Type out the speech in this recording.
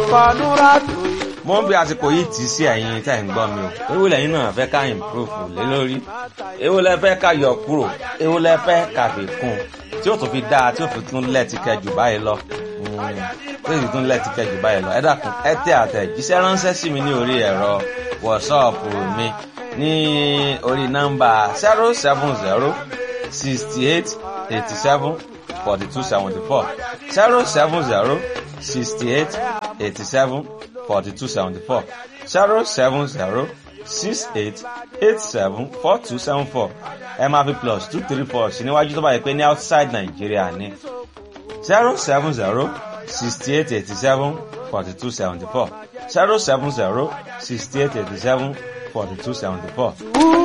Fọ̀nùràtù. mo ń bí àsìkò yìí tì í sí ẹ̀yin tẹ́ ń gbọ́ mi o èwo lẹ́yìn náà fẹ́ ká improve lé lórí èwo lẹ fẹ́ ká yọ kúrò èwo lẹ fẹ́ ká fi kún tí ó tún fi dáa tí ó fi tún lẹ́ẹ̀tì kẹjù báyìí lọ tí ó fi tún lẹ́ẹ̀tì kẹjù báyìí lọ ẹ dákun ẹ tẹ àtẹ̀jíṣẹ́ ránṣẹ́ sí mi ní orí ẹ̀rọ wọ̀ṣọ́ọ̀pù mi ní orí nọ́mbà zero seven zero sixty eight eighty seven forty two seventy four zero seven zero sixty eight eighty seven forty two seventy four zero seven zero six eight eight seven four two seven four ẹ máa fi plus two three four sí níwájú tó bá yẹ pé ní outside Nàìjíríà ní zero seven zero sixty eight eighty seven forty two seventy four zero seven zero sixty eight eighty seven forty two seventy four.